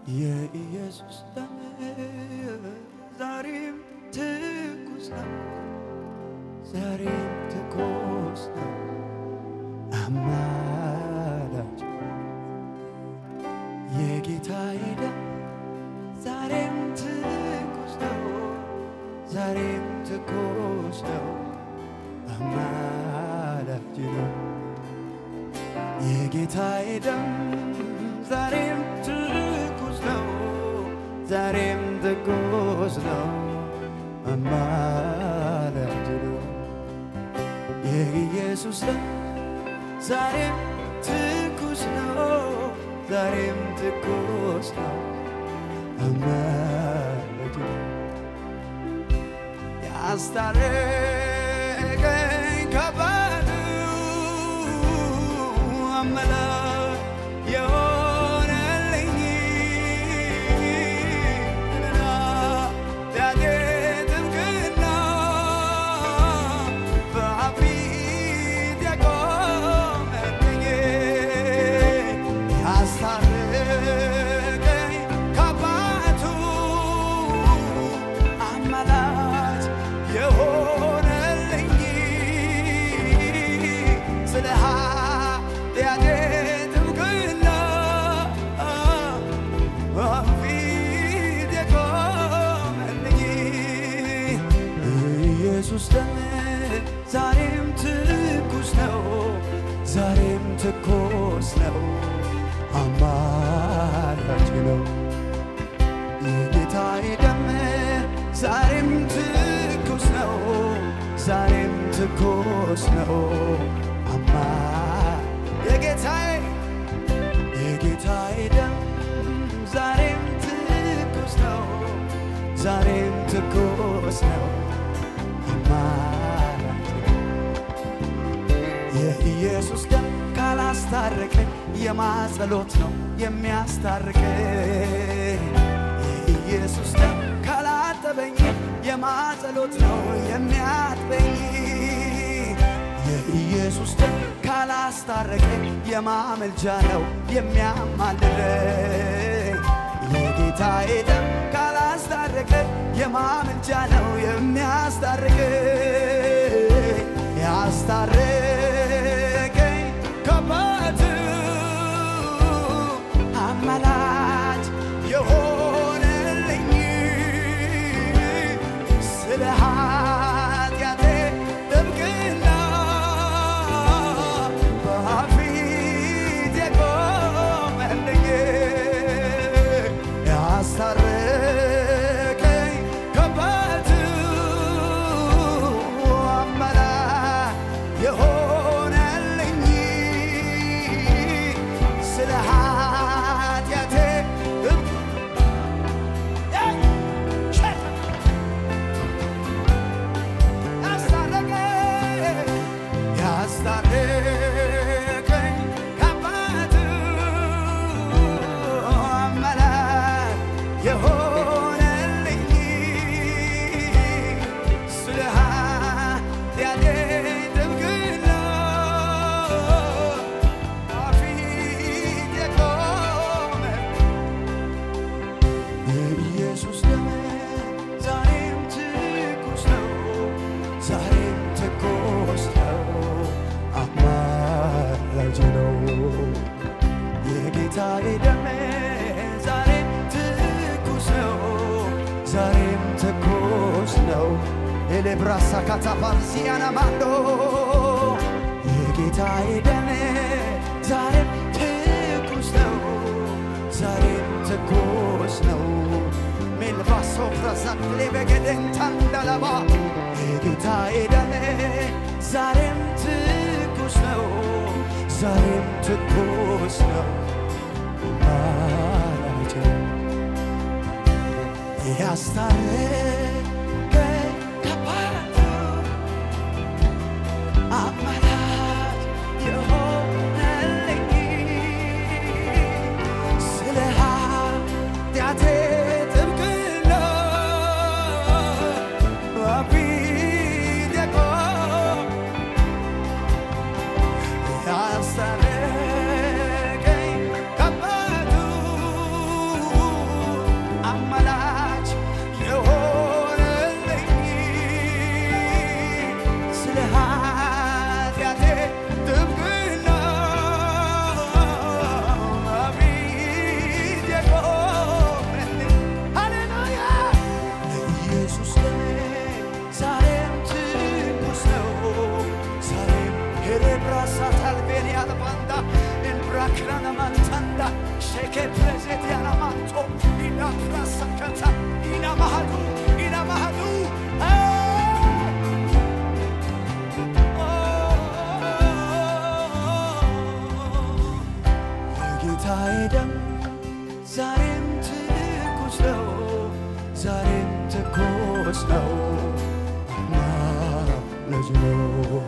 የኢየሱስ ደም ዛሬም ትኩስ ነው፣ ዛሬም ትኩስ ነው። አማላጅ የጌታዬ ደም ዛሬም ትኩስ ነው፣ ዛሬም ትኩስ ነው። አማላጅ ነው የጌታዬ ደም ዛሬም ትኩስ ነው፣ ዛሬም ትኩስ ነው። አማላጅ ነው የኢየሱስ ደም ዛሬም ትኩስ ነው፣ ዛሬም ትኩስ ነው። አማላጅ ነው ያስታረቀኝ ከባዱ አምላክ የሆነልኝ እና ዳዴ ጥብቅና በፊት የቆመልኝ ያስታረቀኝ ከአባቱ አማላጅ የሆነልኝ ስለ ኃጢአቴ ጥብቅና በፊት የቆመልኝ ኢየሱስ ደም ዛሬም ትኩስ ነው፣ ዛሬም ትኩስ ነው። አማላጅ ነው የጌታዬ ደም ዛሬም ትኩስ ነው፣ ዛሬም ትኩስ ነው። አማ የጌታዬ የጌታዬ ደም ዛሬም ትኩስ ነው፣ ዛሬም ትኩስ ነው። አማላጅ የኢየሱስ ደም ካላስታረቀኝ የማጸሎት ነው የሚያስታርቀኝ። የኢየሱስ ደም ካላጠበኝ የማጸሎት ነው የሚያጥበኝ። የኢየሱስ ደም ካላስታረቀኝ የማመልጃ ነው የሚያማልደኝ። የጌታዬ ደም ካላስታረቀኝ የማመልጃ ነው የሚያስታርቀኝ። ያስታረቀኝ ከአባቱ አማላጅ የሆነልኝ ስለ ኃጢአቴ ጥብቅና በፊት የቆመልኝ ያስታረቀኝ ከአባቱ አማላጅ የሆነልኝ ስለ ኃጢአቴ ያስታረቀኝ ከአባቱ አማላጅ የሆነልኝ ስለ ኃጢአቴ ጥብቅና በፊት የቆመ የኢየሱስ ደም ዛሬም ትኩስ ነው፣ ዛሬም ትኩስ ነው። አማላጅ ነው የጌታዬ ደም ዛሬም ትኩስ ነው፣ ዛሬም ትኩስ ነው። ኤሌብራሳ ካታፓርሲያና ማንዶ የጌታዬ ደም ዛሬም ትኩስ ነው፣ ዛሬም ትኩስ ነው። ሜልባሶ ፍረዛክሌ በገደን ታንዳላባ የጌታዬ ደም ዛሬም ትኩስ ነው፣ ዛሬም ትኩስ ነው። አማላጅ ነው ያስታረቀኝ ከአባቱ አማላጅ የሆነልኝ ስለ ኃጢአቴ ጥብቅና በፊት የቆመ ያስታረቀኝ ከአባቱ ትኩስ ነው ልጅ ነው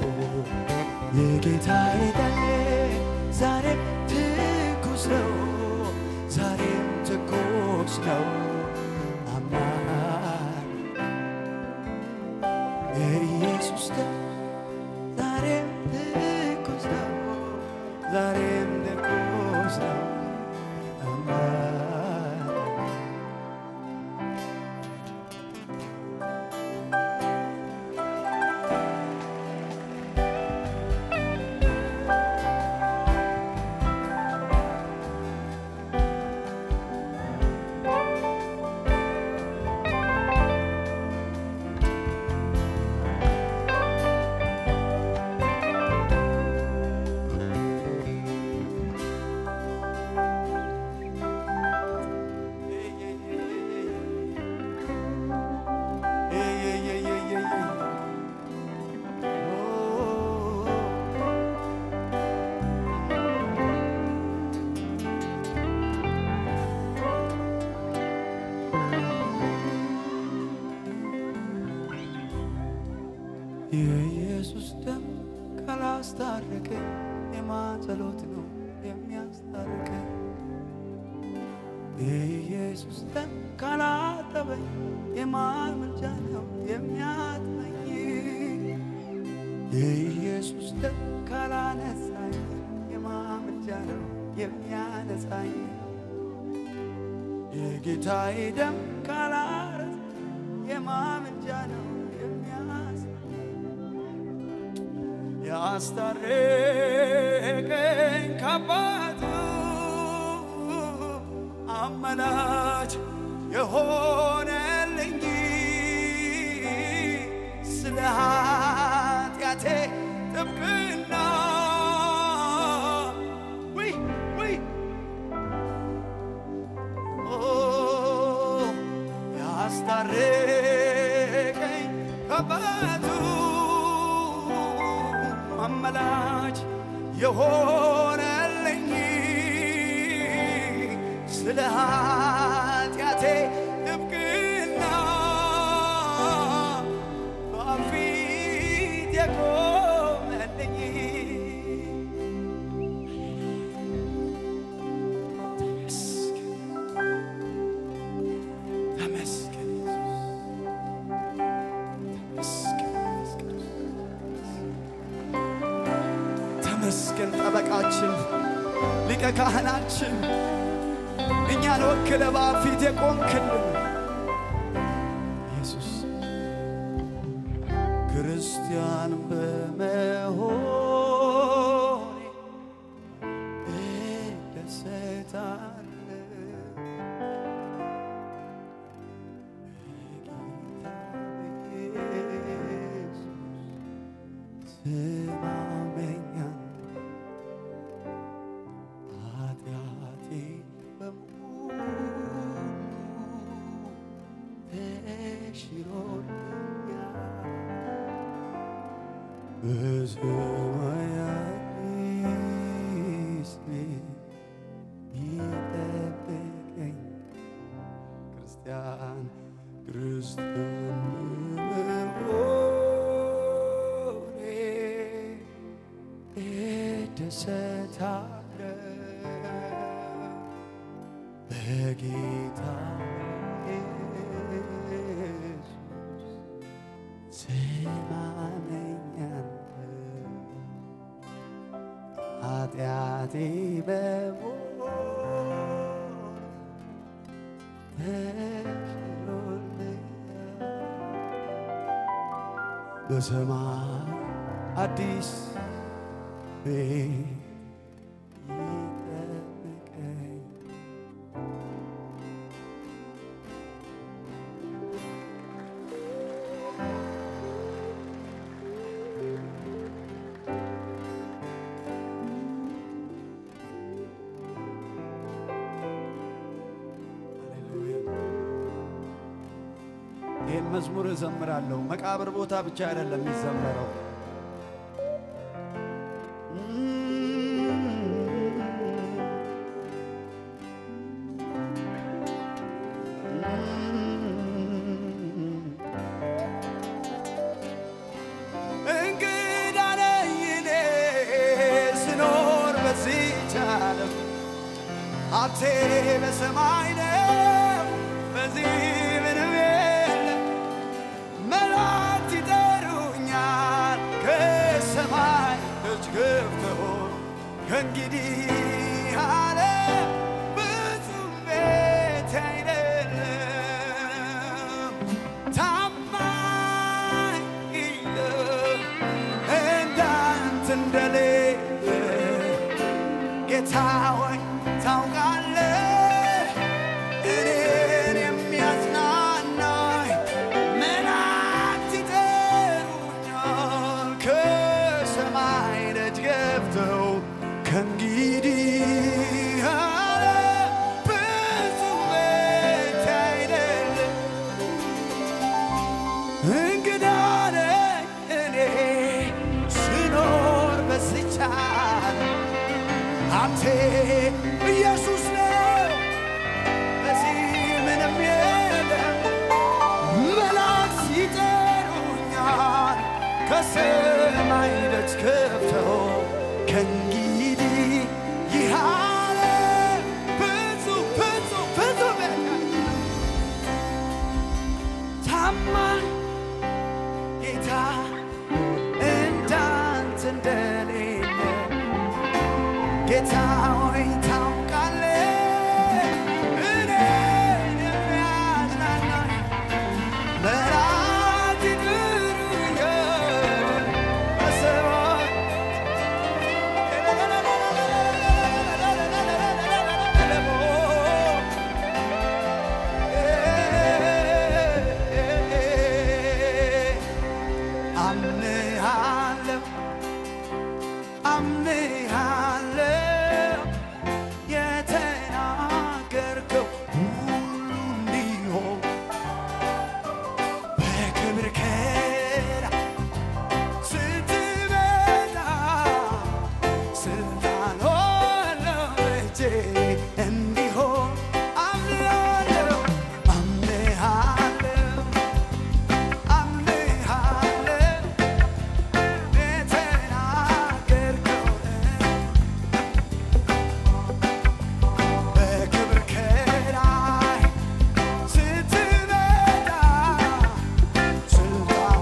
የጌታዬ ቀን ዛሬም ትኩስ ነው ዛሬም ትኩስ ነው አማን የኢየሱስ ደም ዛሬም ትኩስ ነው ዛሬም ትኩስ ነው አማን የኢየሱስ ደም ካላስታረቀኝ የማን ጸሎት ነው የሚያስታርቀኝ? የኢየሱስ ደም ካላጠበኝ የማን ምልጃ ነው የሚያጥበኝ? የኢየሱስ ደም ካላነሳኝ የማን ምልጃ ነው የሚያነሳኝ? የጌታዬ ደም ካላረስ የማን ምልጃ ነው የሚያስ ያስታረቀኝ ከአባቱ አመላች የሆነልኝ ስለ ኃጢአቴ ጥብቅና ውይ ውይ ኦ ያስታረቀኝ ከአባቱ አመላች የሆነልኝ ስለ ኃጢአቴ ጥብቅና በፊት የቆመልኝ ተመስገን ተመስገን ተመስገን ጠበቃችን ሊቀ ካህናችን እኛን ወክለ በአብ ፊት የቆምክልን ኢየሱስ ክርስቲያን በመሆኔ እደሰታለሁ በጌታ በኢየሱስ ስማመኛል ኃጢአቴ በሙሉ ተሽሮልኛል በሰማያት ስሜ ይጠብቀኝ ክርስቲያን ክርስቲያን በመሆኔ እደሰታለሁ በጌታ ኢየሱስ ስማመኛለሁ ኃጢአቴ በሞት ተሽሮልኛል በሰማይ አዲስ ቤት ይጠብቀኝ ይህን መዝሙር እዘምራለሁ። መቃብር ቦታ ብቻ አይደለም የሚዘመረው። ሀብቴ በሰማይ ነው፣ በዚህ ምንም የለም። መላእክት ይጠሩኛል ከሰማይ ደጅ ገብተው ከእንግዲህ አለ ብዙም ቤት አይደለም ታማኝ ነው እንዳንተ እንደሌለ ጌታ ሆይ ታውቃለህ እኔን የሚያጽናናኝ መላእክት ይጠሩኛል ከሰማይ ደጅ ገብተው ከእንግዲህ አለ ብዙ ቤት አይደለም እንግዳ ነኝ እኔ ስኖር በዚች ዓለም ሀብቴ ኢየሱስ ነው በዚህ ምንም የለም መላእክት ይጠሩኛል ከሰማይ ደጅ ከፍተው ከእንግዲህ ይህ ዓለም ብዙ ብዙ ብዙ ቤት ታማኝ ጌታ እንዳንተ እንደሌለ ጌታ ሆይ ታውቃለህ እኔን የሚያጽናናኝ መላእክት ይጠሩኛል በሰማይ አምንሃለሁ አምንሃለሁ የተናገርከው ሁሉ እንዲሆን በክብር ከዳ ስትመጣ ስልጣን ሆነው እጄ እንዲሆን አምንሃለሁ አምንሃለሁ አምንሃለሁ የተናገርከው በክብር ከላይ ስትመጣ ስልጣን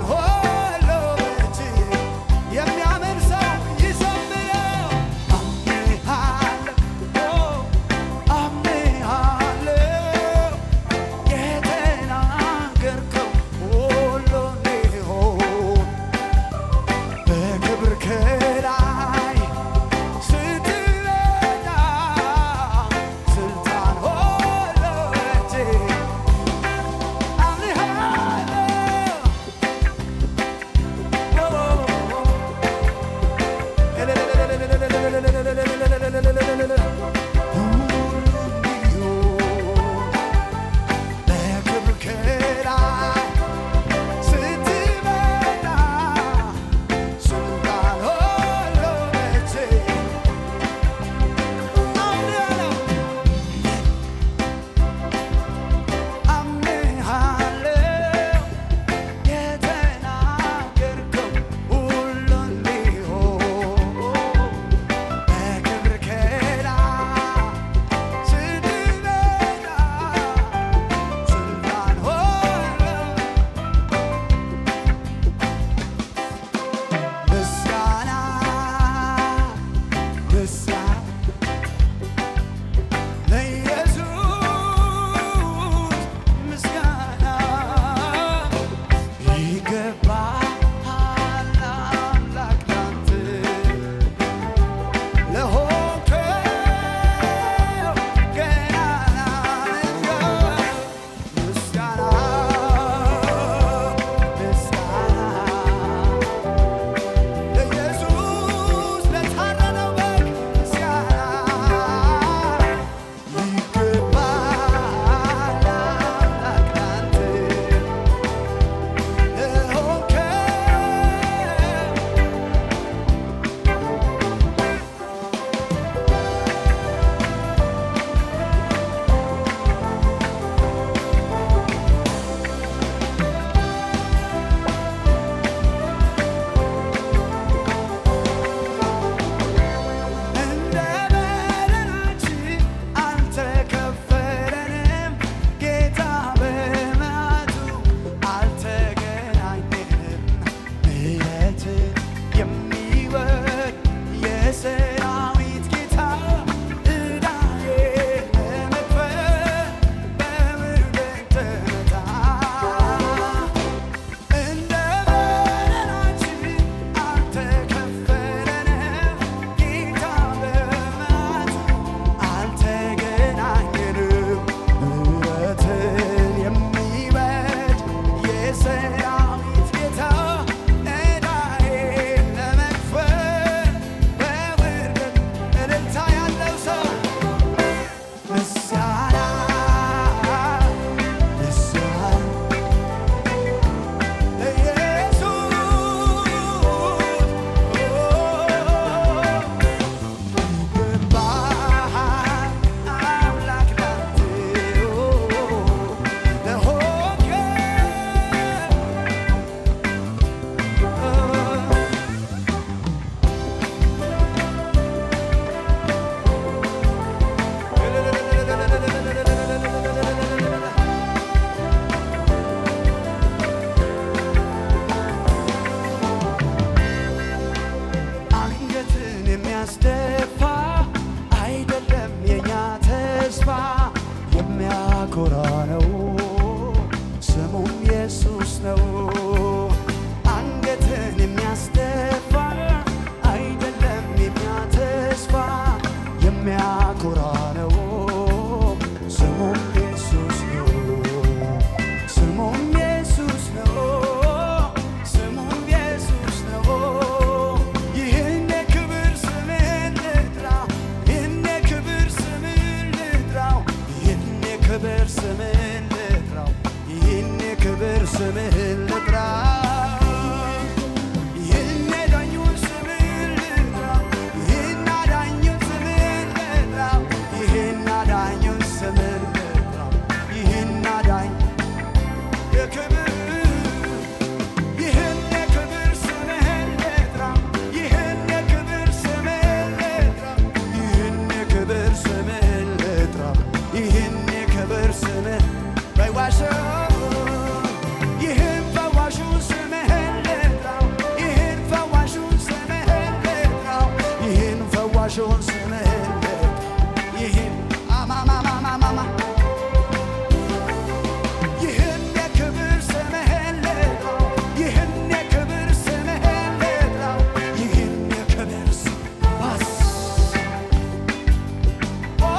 የሰራዊት ጌታ ዕዳዬን ለመክፈል በውርደት እልልታ ያለው ሰው ምስጋና ምስጋና አንገትን የሚያስደፋ አይደለም የኛ ተስፋ የሚያኮራ ነው ስሙም ኢየሱስ ነው። አንገትን የሚያስደፋ አይደለም የኛ ተስፋ የሚያኮራ ነው ስሙም ኢየሱስ ነው። ስሙም ኢየሱስ ነው። ስሙም ኢየሱስ ነው። ይህን የክብር ስምህን ልጥራው፣ ይህን የክብር ስምህን ልጥራው፣ ይህን የክብር ስምህን ልጥራው፣ ይህን የክብር ስምህን ልጥራው። ይህን የዳኙን ስምህን ልጥራው፣ ይህን አዳኙን ስምህን ልጥራው፣ ይህን አዳኙን ስምህን ልጥራው፣ ይህን አዳኝ የክብር ይህን የክብር ስምህን ልጥራው፣ ይህን የክብር ስምህን ልጥራው፣ ይህን የክብር ስምህን ልጥራው፣ ይህን የክብር ስምህ ፈዋሽው ይህን ፈዋሹን ስምህን ልጥራው፣ ይህን ፈዋሹን ስምህን ልጥራው፣ ይህን ፈዋሹን ስምህን ልጥራው፣ ይህን አማማማማማማ ይህን የክብር ስምህን ልጥራው፣ ይህን የክብር ስምህን ልጥራው፣ ይህን የክብር ስም ባስ ኦ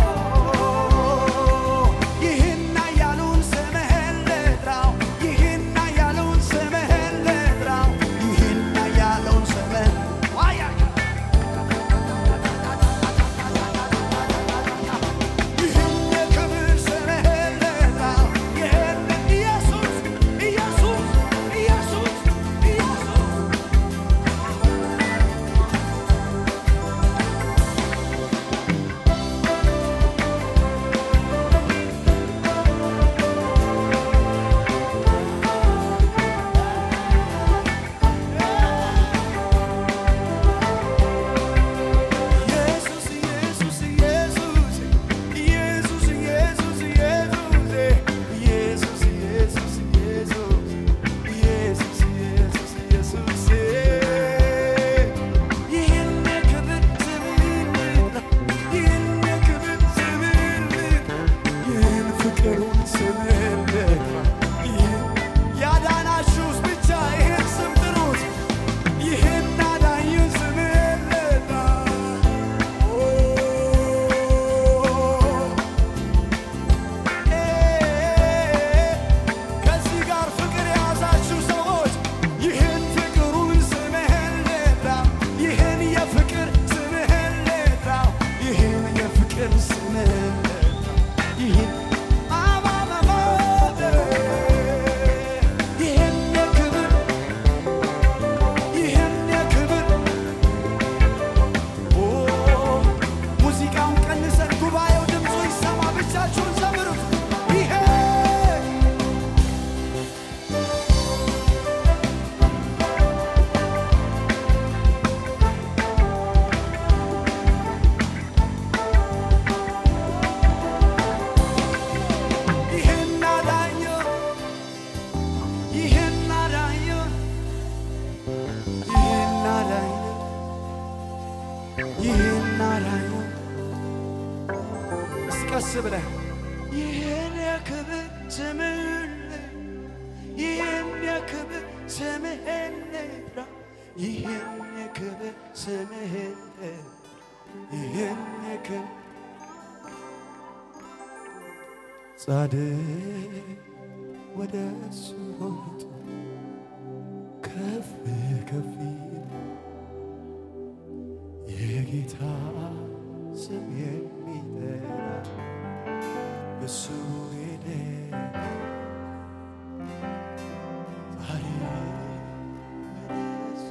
ይህን ኃያሉን ስምህን ልጥራው፣ ይህን ኃያሉን ስምህን ልጥራው፣ ይህን ኃያሉን ስምህን ዋያ ይህን የክብር ስምህን ልጥራው፣ ይህን ኢየሱስ ኢየሱስ ኢየሱስ ኢየሱስ ኢየሱስ ኢየሱስ ኢየሱስ ኢየሱስ ኢየሱስ ኢየሱስ ኢየሱስ ኢየሱስ ኢየሱስ ኢየሱስ ይህን የክብር ስምህን ልጥራው፣ ይህን የክብር ስምህን ልጥራው፣ ይህን ፍቅሩን ስምህን ልጥራው፣ ይህን ያዳናችሁስ ብቻ ይህን ስም ጥሩት። ይህን አዳኙን ስምህን ልጥራው። ከዚህ ጋር ፍቅር የያዛችሁ ሰዎች ይህን ፍቅሩን ስምህን ልጥራው፣ ይህን የፍቅር ስምህን ልጥራው፣ ይህን የፍቅር ስምህን ልጥራው፣ ይህን አማማማ ይህን የክብር ይህን የክብር ኦ ሙዚቃውን ቀንሰን ጉባኤው ድምፁ ይሰማ፣ ብቻችሁን ዘምሩት። ይሄ ይህን አዳኙ ይህን አዳኙ ይህን አዳኙ ይህን አዳኙ እስቀስ ብለህ ይህን የክብር ስምህን ይህን የክብር ስምህን ልጥራ ይህን የክብር ስምህን ይህን የክብር ጻድቅ ወደ እሱ ሮጡ ከፍ ከፍ ይል የጌታ ስም የሚጠራ እሱ ሄደ ዛሬ ወደ እሱ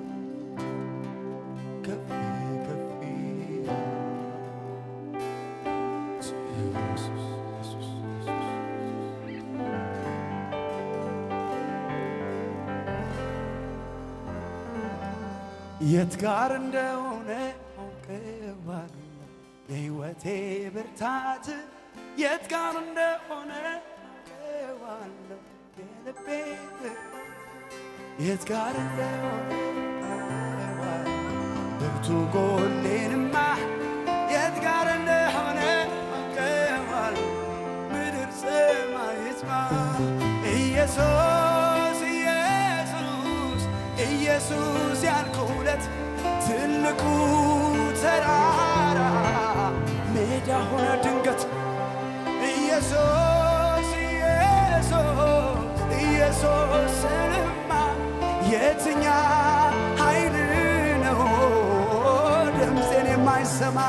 ከፍ ከፍ ይል ኢየሱስ ኢየሱስ የት ጋር እንደሆነ አውቀዋለሁ የሕይወቴ ብርታት የት ጋር እንደሆነ አውቀዋለሁ የልቤ ብርታት የት ጋር እንደሆነ አውቀዋለሁ ብርቱ ጎኔንማ የት ጋር እንደሆነ አውቀዋለሁ ምድር ሰማይ ይስማ ኢየሱስ ኢየሱስ ኢየሱስ ያልኩለት ትልቁ ተራራ ሜዳ ሆነ ድንገት ኢየሱስ ኢየሱስ ኢየሱስ ስልማ የትኛ ኃይል ነው ድምፄን የማይሰማ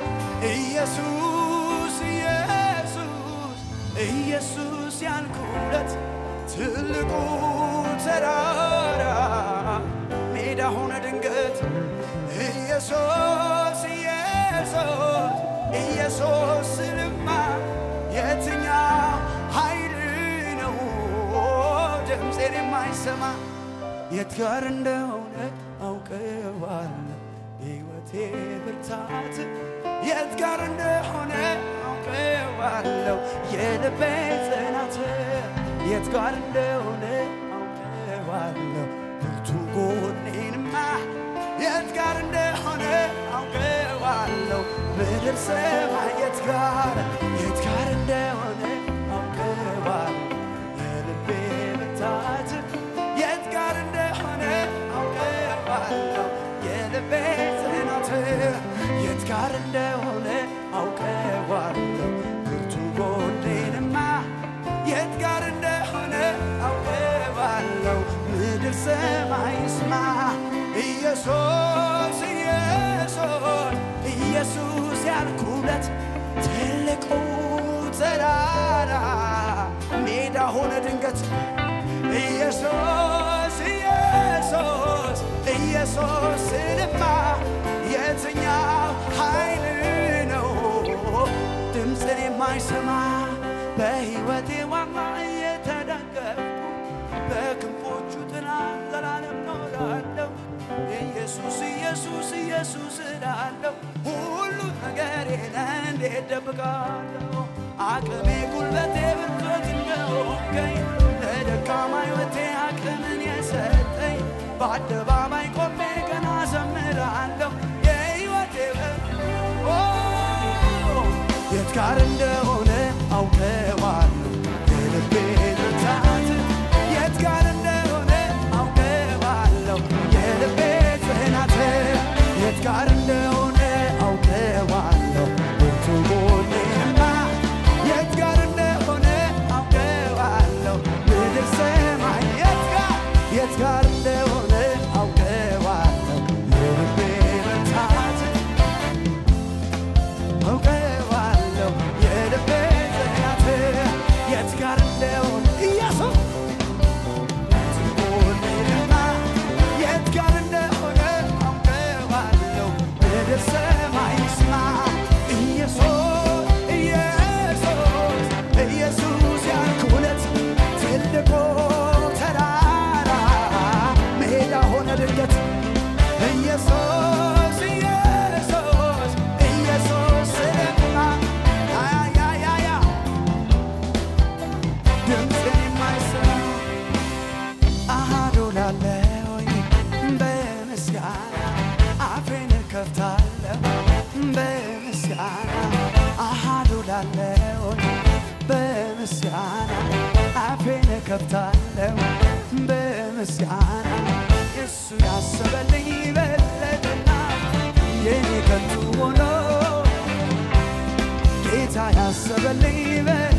ኢየሱስ ኢየሱስ ኢየሱስ ያልኩለት ትልቁ ተራራ ሜዳ ሆነ ድንገት ኢየሱስ ኢየሱስ ኢየሱስ ስልማ የትኛው ኃይል ነው ድምፄን የማይሰማ የት ጋር እንደሆነ አውቀዋለሁ የሕይወቴ ብርታት የት ጋር እንደሆነ አውቀዋለሁ የልቤ ጽናት የት ጋር እንደሆነ አውቀዋለሁ ብርቱ ጎኔንማ የት ጋር እንደሆነ አውቀዋለሁ ምድር ሰማይ የት ጋር የት ጋር እንደሆነ አውቀዋለሁ የልቤ ብርታት የት ጋር እንደሆነ አውቀዋለሁ የልቤ ጽናት የት ጋር እንደሆነ አውቀዋለሁ ብርቱ ጎኔንማ የት ጋር እንደሆነ አውቀዋለሁ ምድር ሰማይ ይስማ ኢየሱስ ኢየሱስ ኢየሱስ ያልኩለት ትልቁ ተራራ ሜዳ ሆነ ድንገት ኢየሱስ ኢየሱስ ኢየሱስ ስልማ የትኛው ኃይል ነው ድምፅን የማይሰማ በሕይወቴ ዋማ እየተደገፍኩ በክንፎቹ ጥላ ዘላለም ኖራለሁ ኢየሱስ ኢየሱስ ኢየሱስ እላለሁ ሁሉ ነገሬን እንዴት ደብቃለሁ አቅሜ ጉልበቴ ብርቶት እንደሆንከኝ ለደካማ ሕይወቴ አቅምን የሰጠኝ በአደባባይ ቆሜ ገና ዘምራለሁ የሕይወቴ በር ኦ፣ የት ጋር እንደሆነ አውቀዋለሁ የልቤ ብርታት የት ጋር እንደሆነ አውቀዋለሁ የልቤ ጽናት የት ጋር እንደሆነ አውቀዋለሁ ብርቱ ጎኔማ የት ጋር እንደሆነ አውቀዋለሁ ምድር ሰማይ የት ጋር የት ጋር እንደሆነ አውቀዋለሁ የልቤ ብርታት አውቀዋለሁ የልቤ ጽናት የት ጋር እንደሆነ ኢየሱስ ትጎኔማ የት ጋር እንደሆነ አውቀዋለሁ ምድር ሰማይ ይስማ ኢየሱስ ኢየሱስ ኢየሱስ ያልኩለት ትልቁ ተራራ ሜዳ ሆነ ድንገት ኢየሱስ ኢየሱስ ኢየሱስ ስልማ ያያያያ ድምፅን የማይሰማ አሃዱ ላለሁኝ በምስጋና አፌን ከፍታለሁ በምስጋና አሃዱ ላለሁኝ በምስጋና አፌን ከፍታለሁ በምስጋና እሱ ያሰበልኝ በለጠና የኔ ከንቱ ሆኖ ጌታ ያሰበልኝ በ